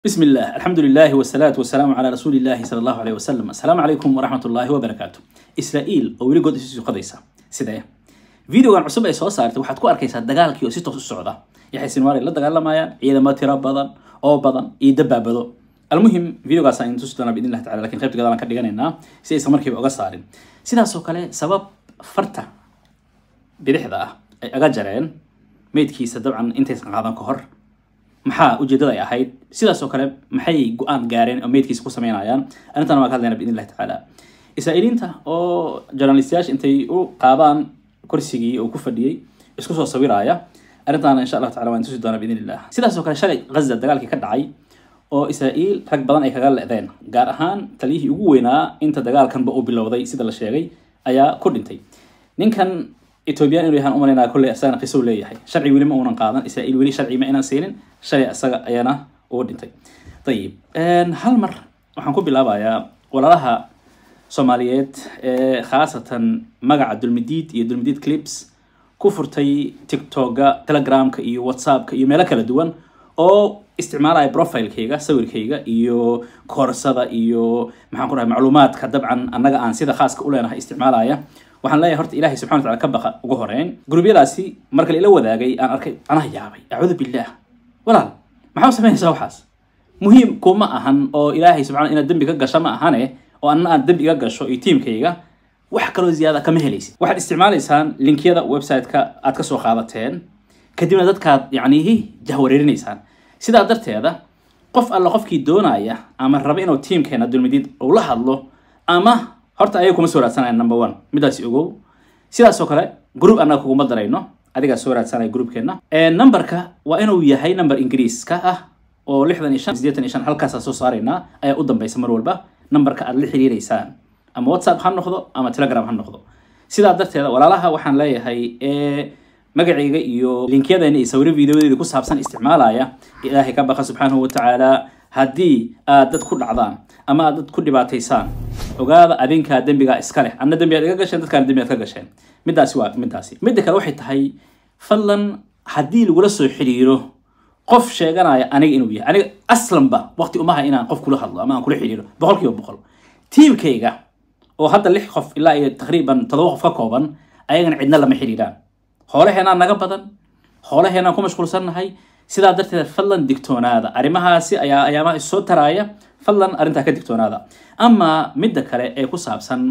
بسم الله الحمد لله والصلاة والسلام على رسول الله صلى الله عليه وسلم السلام عليكم ورحمة الله وبركاته إسرائيل oo weli good isu qadaysa sidee videogan cusub ay soo saartay waxaad ku arkaysaa dagaalkii oo si toos u socda yaxay sinwaari la dagaalamayaan ciidamo tiro badan oo badan iyo dabaabado almuhim videogaas aan tusi doonaa biidn illahi tacala lakin qaybta gadaalan ka dhiganaynaa si aysan markiiba uga saarin sidaas oo kale sabab farta bidixda ah ay aga jareen meydkiisa dabcan intaysan qaadan ka hor maxaa ujeedada ay ahayd sidaas oo kale maxay go-aan gaareen oo meydkiisa ku sameynayaan arrintan waa ka hadlayna biidn illahi tacaala israa'iiliinta oo journalistayaasha intay u qaadaan kursigii uu ku fadhiyey isku soo sawiraya arrintaana insha allahu tacala waan tusi doonaa biidn illah sidaas oo kale shalay ghaza dagaalkii ka dhacay oo israa'iil rag badan ay kaga le'deen gaar ahaan taliyihii ugu weynaa inta dagaalkanba uu bilowday sida la sheegay ayaa ku dhintay ninkan ethoobiyan inuu yahaan umalaynaa kolley isagana qiso leeyahay sharci weli ma uunan qaadan israa'iil weli sharci ma inaan siinin shalay isaga ayana ugu dhintay ayib hal mar waxaan ku bilaabayaa walaalaha soomaaliyeed ee khaasatan magaca dulmidiid iyo dulmidiid clips ku furtay tiktoka telegramka iyo whatsappka iyo meelo kala duwan oo isticmaalaya profilekayga sawirkayga iyo koorsada iyo maxaan ku dhahay macluumaadka dabcan annaga aan sida khaaska u leenahay isticmaalaya waxaan leeyahay horta ilahay subxana wataala ka baqa ugu horeyn gurubyadaasi marka la ila wadaagay aan arkay anaa yaabay acuudu billah walaal maxaa u samaynaysaa waxaas muhiim kuma ahan oo ilaahay subxana inaad dembi ka gasho ma ahane oo anna aad dembi iga gasho iyo tiimkayga wax kaloo ziyaada kama helaysid waxaad isticmaalaysaan linkyada website-ka aad kasoo qaadateen kadibna dadkaad yacni jahwareerinaysaan sidaa darteeda qof alla qofkii doonaya ama raba inuu tiimkeena dulmidiid uu la hadlo ama horta ayaga kuma soo raadsanaya number one midaasi ogow sidaas oo kale group annaga kuguma darayno adigaa soo raadsanaya groupkeena numberka waa inuu yahay number ingiriiska ah oo lixdan iyo shan sideetan iyo shan halkaasaa soo saaraynaa ayaa u dambaysa mar walba numberka aad la xiriireysaan ama whatsapp ha noqdo ama telegram ha noqdo sidaa darteeda walaalaha waxaan leeyahay magacayga iyo linkyadeenna iyo sawiro videodeeda ku saabsan isticmaalaya ilaahay ka baqa subxaanahu watacaala haddii aad dad ku dhacdaan ama aad dad ku dhibaataysaan ogaada adinkaa dembigaa iska leh anna dembi aad iga gasheen dadkaana dembi aad ka gasheen midaasi waa midaasi midda kale waxay tahay fadlan haddii lagula soo xiriiro qof sheeganaya aniga inuu yahay aniga aslanba waqti umaha inaan qof kula hadlo ama aan kula xiriiro boqol kiiba boqol tiimkayga oo hadda lix qof ilaa iyo taqriiban todoba qof ka kooban ayagana cidna lama xiriiraan hoolaheenaa naga badan hoolaheenaan ku mashquulsannahay sidaa darteed fadlan digtoonaada arrimahaasi ayaa ayaamaha issoo taraaya fadlan arrintaa ka digtoonaada ama midda kale ee ku saabsan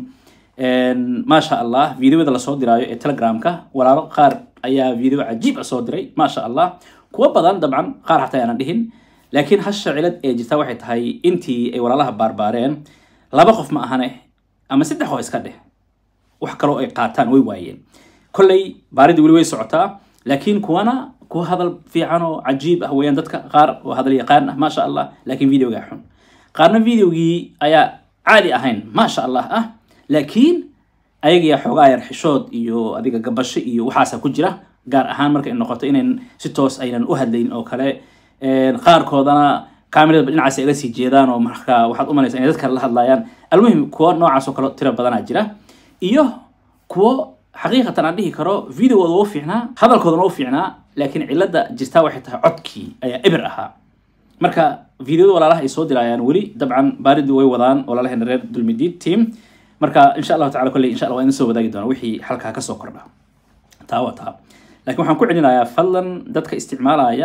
maasha allah videoda lasoo diraayo ee telegramka walaalo qaar ayaa video cajiib a soo diray maasha allah kuwa badan dabcan qaar xataa aanan dhihin laakiin hasha cilad ee jirta waxay tahay intii ay walaalaha baarbaareen laba qof ma ahane ama saddex oo iska dheh wax kaloo ay qaataan way waayeen kolley baaridii weli way socotaa laakiin kuwana kuwa hadal fiican oo cajiib ah weeyaan dadka qaar oo hadal yaqaan ah maasha allah laakiin videogaa xun qaarna videogii ayaa caadi ahayn maasha allah ah laakiin ayagiyaa xoogaa yar xishood iyo adiga gabasho iyo waxaasa ku jira gaar ahaan marka ay noqoto inayn si toos aynan u hadlayn oo kale qaarkoodana camerada dhinacaas ay ga sii jeedaan oo marka waxaad umalaysa inay dadka la hadlayaan almuhim kuwo noocaas oo kale tiro badanaa jira iyo kuwo xaqiiqatan aan dhihi karo videogooda u fiicnaa hadalkoodana u fiicnaa laakiin cilada jirtaa waxay tahay codkii ayaa eber ahaa marka videoda walaalaha ay soo dirayaan weli dabcan baaridu way wadaan walaalaheena reer dulmidiid team marka insha allahu tacala kolley insha allah waa idin soo wadaagi doona wixii halkaa kasoo kordha taa waa taa laakiin waxaan ku celinayaa fadlan dadka isticmaalaya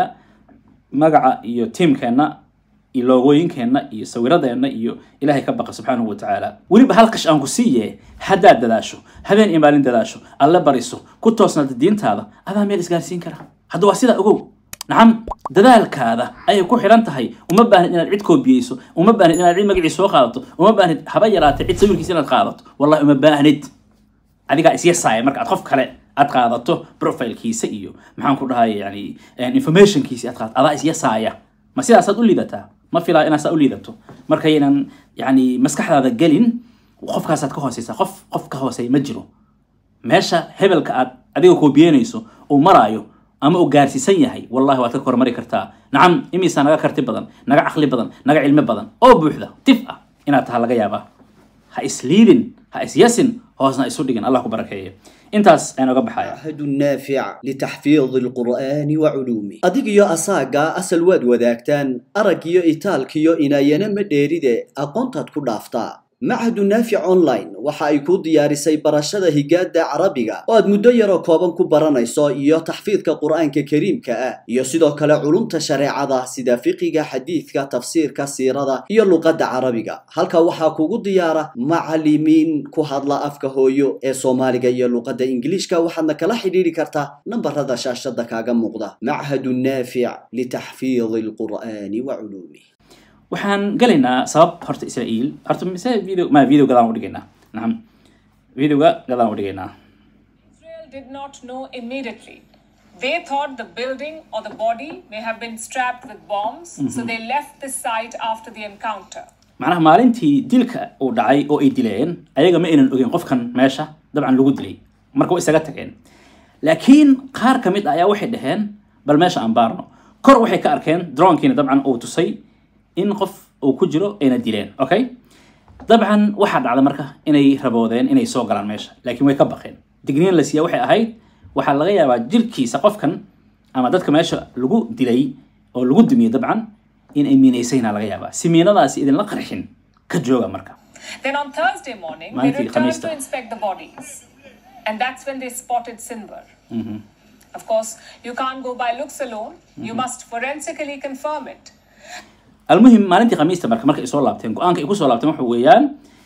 magaca iyo tiimkeenna iyo loogooyinkeenna iyo sawiradeenna iyo ilaahay ka baqa subxaanahu watacaala weliba halkash aan ku siiye haddaad dadaasho habeen iyo maalin dadaasho alle bariso ku toosnaada diintaada adaa meel isgaarsiin kara hadda waa sidaa ogow nacam dadaalkaada ayay ku xiran tahay uma baahnid inaad cid koobiyeyso uma baahnid inaad cid magacii soo qaadato uma baahnid haba yaraatay cid sawirkiisa inaad qaadato wallahi uma baahnid adigaa isyasaaya marka aad qof kale aad qaadato profilkiisa iyo maxaan ku dhahay yani informationkiisa aad qaadato adaa isyasaaya ma sidaasaad u liidataa ma filaa inaad saa u liidato markaynan yani maskaxdaada gelin qofkaasaad ka hooseysaa qof qof ka hooseeya ma jiro meesha hebelka aad adiga koobiyeynayso uu maraayo ama uu gaarsiisan yahay wallahi waad ka kormari kartaa nacam imisaa naga karti badan naga caqli badan naga cilmi badan oo buuxda tif ah inaad taha laga yaabaa ha isliidin ha isyasin hoosna isu dhigin allah ku barakeeye intaas ayaan oga baxaya معهد نافع لتحفيظ القرآن وعلومه adigiyo asaaga asal waad wadaagtaan araggiyo itaalkiyo inaayana ma dheeride aqoontaad ku dhaaftaa machadu naafic online waxa ay kuu diyaarisay barashada higaada carabiga oo aad muddo yaroo kooban ku baranayso iyo taxfiidka qur'aanka kariimka ah iyo sidoo kale culumta shareecada sida fiqiga xadiidka tafsiirka siirada iyo luqadda carabiga halka waxaa kugu diyaara macalimiin ku hadla afka hooyo ee soomaaliga iyo luqadda ingiliishka waxaadna kala xidhiidhi kartaa nambarada shaashada kaaga muuqda machadu naafic litaxfiidi alqur'aani wa culuumih waxaan gelaynaa sabab horta israa'iil horta mise video ma video gadaan u dhigaynaa nacam videoga gadaan u dhigaynaa Israel did not know immediately. They thought the building or the body may have been strapped with bombs, so they left the site after the encounter. macnaha maalintii dilka uu dhacay oo ay dileen ayaga ma aynan ogeyn qofkan meesha dabcan lagu dilay marka way isaga tageen laakiin qaar ka mid ah ayaa waxay dhaheen bal meesha aan baarno kor waxay ka arkeen dronkiina dabcan uu tusay in qof uu ku jiro ayna dileen okay dabcan waxaa dhacda marka inay raboodeen inay soo galaan meesha laakiin way ka baqeen digniin la siiya waxay ahayd waxaa laga yaabaa jirkiisa qofkan ama dadka meesha lagu dilay oo lagu dumiyey dabcan in ay miinaysayna laga yaabaa si miinadaasi idinla qarxin ka jooga marka Then on Thursday morning, they Manti, returned Khamista. to inspect the bodies. And that's when they spotted Sinwar. Of course, you can't go by looks alone, you must forensically confirm it. almuhim maalintii khamiista marka marka ay soo laabteen go-aanka ay kusoo laabteen waxa weeyaan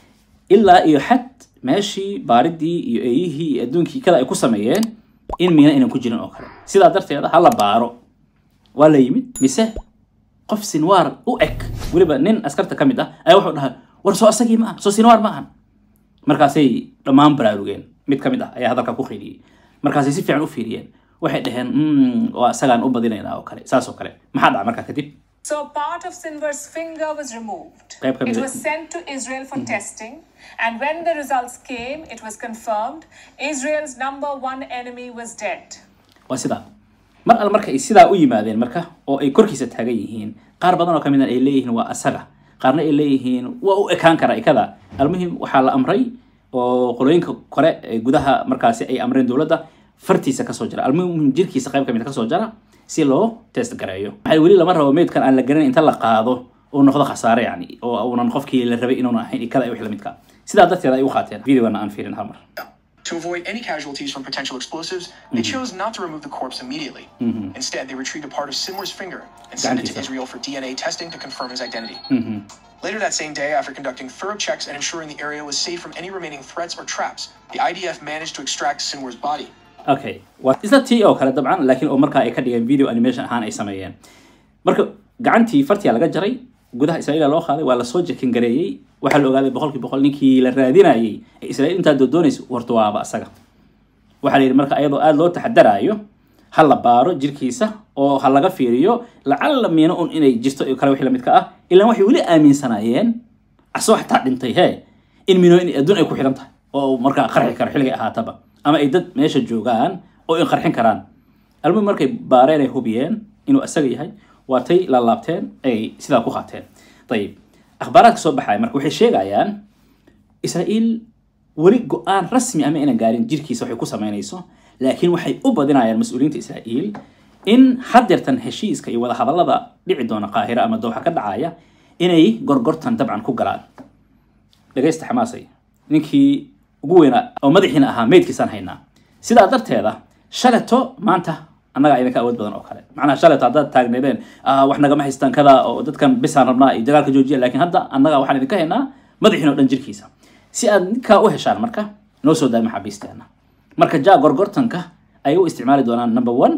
ilaa iyo xad meeshii baaridii iyo eeyihii iyo adduunkii kada ay ku sameeyeen in miina aynan ku jirin oo kale sidaa darteeda ha la baaro waa la yimid mise qof sinwaar u eg weliba nin askarta ka mid ah ayaa wuxuu dhahay war soo asagii ma aha soo sinwaar ma ahan markaasay dhammaan baraarugeen mid ka mid ah ayaa hadalka ku qeyliyey markaasay si fiican u fiiriyeen waxay dhaheen "Mm, waa isagaan u badinaynaa oo kale saas oo kale maxaa dhaca markaa kadib So part of Sinwar's finger was removed. Kaya kami- It was sent to Israel for testing, and when the results came, it was confirmed Israel's number one enemy was dead. waa sidaa mar alle marka ay sidaa u yimaadeen marka oo ay korkiisa taagan yihiin qaar badan oo ka mid ay leeyihiin waa asaga qaarna ay leeyihiin waa u ekaan kara ikada almuhim waxaa la amray oo qolooyinka kore ee gudaha markaasi ay amreen dowladda fartiisa kasoo jara almuhim jirkiisa qayb ka mid kasoo jara si loo test gareeyo maxay weli lama rabo meydkan aan la garanin inta la qaado uu noqdo khasaare yani oo uunan qofkii la rabay inuuna ahayn ikada iyo wixii la midka sidaa darteed ay u qaateen videogana aan fiirin hal mar To avoid any casualties from potential explosives, they chose not to remove the corpse immediately. Instead, they retrieved a part of Simwar's finger and sent it to Gantisa. Israel for DNA testing to confirm his identity. Later that same day, after conducting thorough checks and ensuring the area was safe from any remaining threats or traps, the IDF managed to extract Sinwar's body. okay waa isla tii oo kale dabcan laakiin oo markaa ay ka dhigeen video animation ahaan ay sameeyeen marka gacantii fartiyaa laga jaray gudaha israa'iila loo qaaday waa lasoo jekin gareeyey waxaa la ogaaday boqolkii boqol ninkii la raadinayay ee israa'iil intaa doodoonaysa horta waaba asaga waxaa la yidhi marka ayadoo aada loo taxadaraayo ha la baaro jirkiisa oo ha laga fiiriyo lacalla miino un inay jirto iyo kale wixii la midka ah ilaan waxay weli aaminsanaayeen asoo xataa dhintay hee in miino in adduun ay ku xidhan tahay oo markaa qarxi karo xilligay ahaataba ama ay dad meesha joogaan oo ay qarxin karaan almuhim markay baareen ay hubiyeen inuu asaga yahay waatay la laabteen ay sidaa ku qaateen ayib akhbaaraadka soo baxaya marka waxay sheegayaan israa'iil weli go-aan rasmi ama inaan gaarin jirkiisa waxay ku samaynayso laakiin waxay u badinayaan mas-uuliyiinta israa'iil in hadeertan heshiiska iyo wadahadallada dhici doona qaahira ama dooxa ka dhacaya inay gorgortan dabcan ku galaan dhegaysta xamaasay ninkii ugu weynaa oo madaxiina ahaa meydkiisaan haynaa sidaa darteeda shaleto maanta annagaa idinka awood badan oo kale macnaha shaleto haddaad taagneedeen "Ah, wax nagama haystaan kada oo dadkan bisaan rabnaa iyo dagaalka joojiya laakiin hadda annaga waxaan idinka haynaa madaxiina oo dhan jirkiisa si aad ninkaa u heshaan marka noo soo daay maxaabiisteena marka ja gorgortanka ay u isticmaali doonaan number one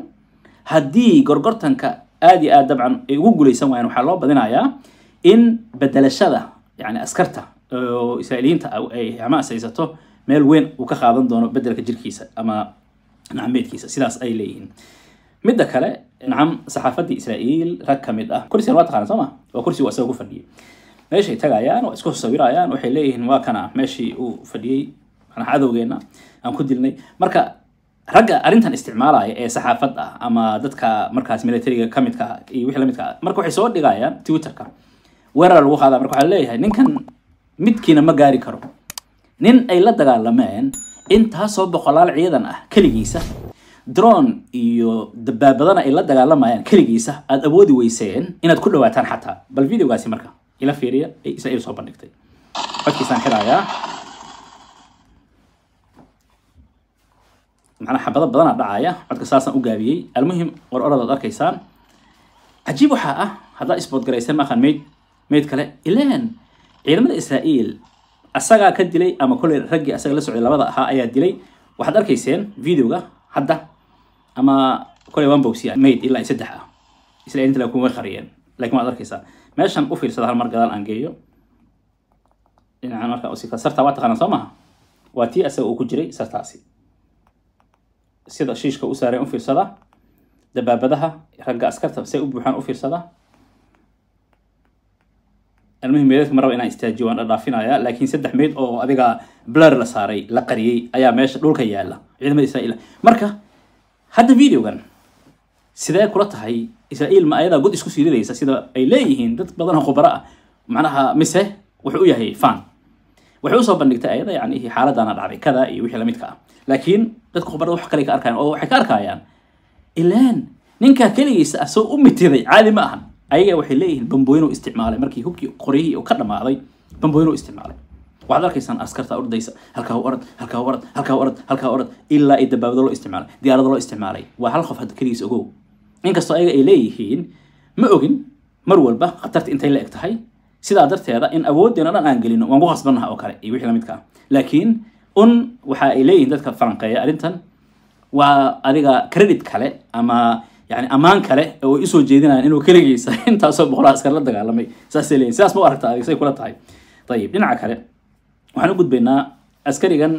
haddii gorgortanka aad iyo aad dabcan ay ugu guuleysan waayaan waxaa loo badinayaa in bedelashada yani askarta oo israa'iiliyiinta ah ay xamaas haysato meel weyn uu ka qaadan doono bedelka jirkiisa ama nacmeedkiisa sidaas ay leeyihiin midda kale nacam saxaafadii israa'iil rag ka mid ah kursigan waa taqaana soo ma waa kursi uu asaga ku fadhiyay meeshay tagayaan waa isku sawirayaan waxay leeyihiin waa kana meeshii uu fadhiyey macnaha cadowgeena aan ku dilnay marka ragga arrintan isticmaalaya ee saxaafad ah ama dadka markaas militariga ka midka ah iyo wixii la midka ah marka waxay soo dhigayaan twitterka weerar lagu qaadaa marka waxaa leeyahay ninkan midkiina ma gaari karo nin ay la dagaalameen intaasoo boqolaal ciidan ah keligiisa drone iyo dabaabadana ay la dagaalamayaan keligiisa aada awoodi weyseen inaad ku dhawaataan xataa bal videogaasi marka ila fiiriya ay israa'iil soo bandhigtay codkiisaan xirayaa macnaa xabado badanaa dhacaya codka saasaan u gaabiyey almuhim war oradaad arkaysaan cajiib waxaa ah haddaad isbood garayseen maaqan mayd mayd kale ileen ciidamada israa'iil asagaa ka dilay ama kolley raggii asaga la socday labada ahaa ayaa dilay waxaad arkayseen videoga hadda ama kolley one boxya mayd ilaa saddex ah israa'iil inta kuma qariyeen laakiin waad arkaysaa meeshan u fiirsada hal mar gadaal aan geeyo dhinacan marka usika sarta waa taqaanaa soo maha waa tii asaga uu ku jiray sartaasi sida shiishka u saareen u fiirsada dabaabadaha ragga askarta say u buuxaan u fiirsada almuhim meedadka ma raba inaan istaajiyo waan dhadhaafinaya laakiin saddex meyd oo adiga blur la saaray la qariyey ayaa meesha dhulka yaala ciidamada israa'iil marka hadda videogan sidee kula tahay israa'iil ma ayadaa god isku siiridaysa sida ay leeyihiin dad badan oo khubaro ah macnaha mise wuxuu u yahay fan waxay usoo bandhigtay ayada yani xaaladana dhacday kada iyo wixii lamidka ah laakiin dadka khubarada wax kale ka arkayaan oo waxay ka arkayaan ilaan ninkaa keligiisa ah soo u mitiday caadi ma ahan ayaga waxay leeyihiin bambooyin uu isticmaalay markii hubkii qoryihii uu ka dhamaaday bambooyin uu isticmaalay waxaad arkaysaan askarta ordaysa halkaa u orad halkaa u orad halkaa u orad halkaa u orad ilaa ay dabaabado loo isticmaalay diyaarado loo isticmaalay waa hal qof hadda keligiisa ogow inkastoo ayaga ay leeyihiin ma ogin mar walba khatarta intay la eg tahay sidaa darteeda in awooddeena dhan aan gelino waan ku khasbannaha oo kale iyo wixii lamidka ah laakiin un waxa ay leeyihiin dadka falanqeeya arrintan waa adiga credit kale ama yani ammaan kale oo ay usoo jeedinayaan inuu keligiisa intaasoo boqolaa askar la dagaalamay saasay leeyihin sidaas ma u aragta adig say kula tahay ayib dhinaca kale waxaan u gudbaynaa askarigan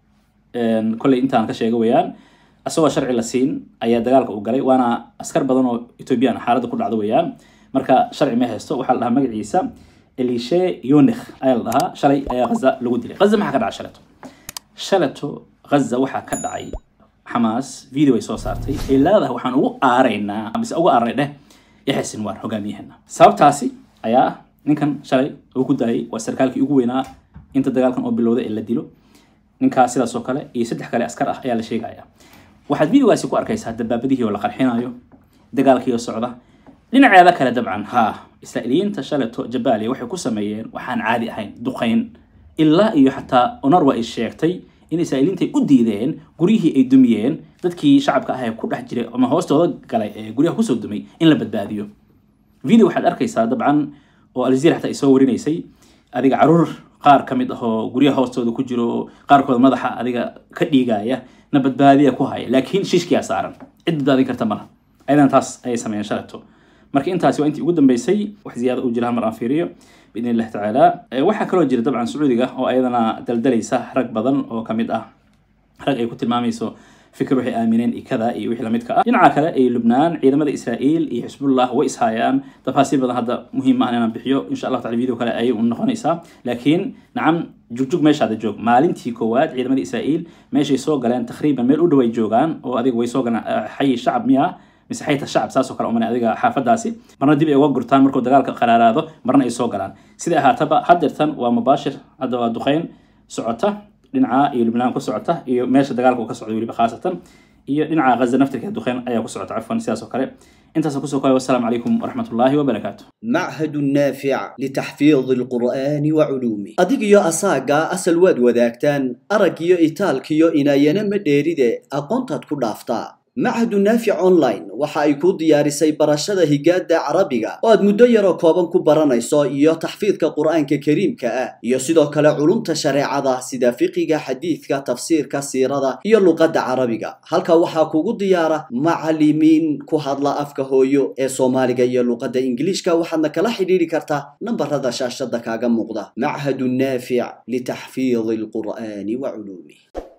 kolley intaan ka sheega weeyaan asagoo sharci la siin ayaa dagaalka u galay waana askar badan oo ethoobiyan xaaladda ku dhacdo weeyaan marka sharci ma haysto waxaa la dhahaa magaciisa elishe yonikh ayaa la dhahaa shalay ayaa ghaza lagu dilay ghaza maxaa ka dhacay shaleto shaleto ghaza waxaa ka dhacay xamaas video ay soo saartay ay leedahay waxaan ugu aaraynaa mise ugu aaranay dheh yaxya sinwar hogaamiyaheena sababtaasi ayaa ah ninkan shalay uu ku daayay waa sarkaalkii ugu weynaa inta dagaalkan oo bilowday ee la dilo ninkaas sidaas oo kale iyo saddex kale askar ah ayaa la sheegaya waxaad videogaasi ku arkaysaa dabaabadihii oo la qarxinayo dagaalkii oo socda dhinaceeda kale dabcan haa israa'iiliyiinta shaleto jabaaliya waxay ku sameeyeen waxaan caadi ahayn duqayn ilaa iyo xataa onarwa ay sheegtay in israa'iiliinta ay u diideen guryihii ay dumiyeen dadkii shacabka ah ee ku dhex jiray ama hoostooda galay ee guryaha kusoo dumay in la badbaadiyo video waxaad arkaysaa dabcan oo aljazeera xataa ay soo warinaysay adiga caruur qaar ka mid ah oo guryaha hoostooda ku jiro oo qaarkood madaxa adiga ka dhiigaya na badbaadiya ku haya laakiin shiishkiyaa saaran cid badbaadin karta malaha ayadana taas ayay sameeyeen shaleto marka intaasi waa intii ugu dambeysay wax ziyaada u jira hal mar aan fiiriyo باذن الله تعالى waxaa kaloo jira dabcan sacuudiga oo ayadana daldalaysa rag badan oo kamid ah rag ay ku tilmaamayso fikir waxay aamineen iyo kada iyo wixii lamidka ah dhinaca kale ay lubnaan ciidamada israa'iil iyo xisbullah way ishayaan tafaasiil badan hadda muhiim ah inaan bixiyo insha allah taala video kale ayay u noqonaysaa laakiin nacam jugjug meeshaada joog maalintii koowaad ciidamada israa'iil meeshay soo galeen takriiban meel u dhow ay joogaan oo adiga way soo galeen xayi shacab miya mise xayta shacab saasoo kale umana adiga xaafadaasi marna dib ay uga gurtaan markuu dagaalka qaraaraado marna ay soo galaan sida ahaataba haddeertan waa mubaashir hadda waa duqeyn socota dhinaca iyo lubnaan ku socota iyo meesha dagaalka uu ka socda weliba khaasatan iyo dhinaca ghaza naftirkeeda duqeyn ayaa ku socota cafwan sidaas oo kale intaas kusoo koobay wassalaamu calaykum waraxmat ullaahi wabarakaatu معهد نافع لتحفيظ القرآن وعلومه أديك يا أساقا أسل واد وداكتان أرق يا إيتالك يا إنايانا مديريدة أقونتات كدافتا معهد نافع أونلاين waxa ay ku diyaarisay barashada higaada carabiga oo aad muddo yaroo kooban ku baranayso iyo taxfiidka qur-aanka kariimka ah iyo sidoo kale culumta shareecada sida fiqiga xadiidka tafsiirka siirada iyo luqadda carabiga halka waxaa kugu diyaara macalimiin ku hadla afka hooyo ee soomaaliga iyo luqadda ingiliishka waxaadna kala xidhiidhi kartaa nambarada shaashada kaaga muuqda machadu naafic litaxfiidi alqur'aani wa culuumih